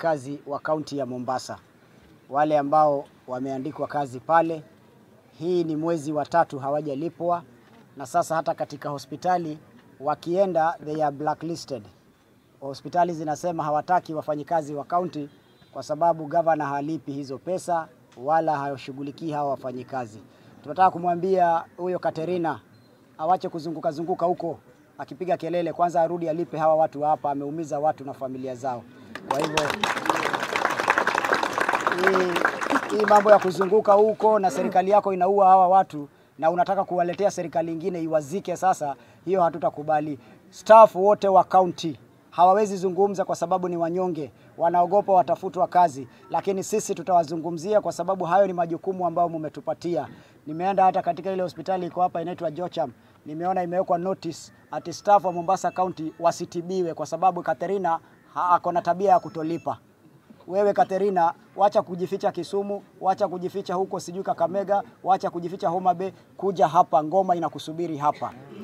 wafanyikazi wa kaunti ya Mombasa, wale ambao wameandikwa kazi pale. Hii ni mwezi wa tatu hawajalipwa, na sasa hata katika hospitali wakienda, they are blacklisted. Hospitali zinasema hawataki wafanyikazi wa kaunti kwa sababu gavana halipi hizo pesa wala hashughulikii hawa wafanyikazi. Tunataka kumwambia huyo Katerina awache kuzunguka zunguka huko akipiga kelele, kwanza arudi alipe hawa watu hapa, ameumiza watu na familia zao. Kwa hivyo hii, hii mambo ya kuzunguka huko na serikali yako inaua hawa watu na unataka kuwaletea serikali ingine iwazike, sasa hiyo hatutakubali. Staff wote wa county hawawezi zungumza kwa sababu ni wanyonge, wanaogopa watafutwa kazi, lakini sisi tutawazungumzia kwa sababu hayo ni majukumu ambayo mumetupatia. Nimeenda hata katika ile hospitali iko hapa inaitwa Jocham, nimeona imewekwa notice ati staff wa Mombasa County wasitibiwe kwa sababu Katerina ako na tabia ya kutolipa. Wewe Katerina, wacha kujificha Kisumu, wacha kujificha huko sijui Kakamega, wacha kujificha Homa Bay, kuja hapa, ngoma inakusubiri hapa.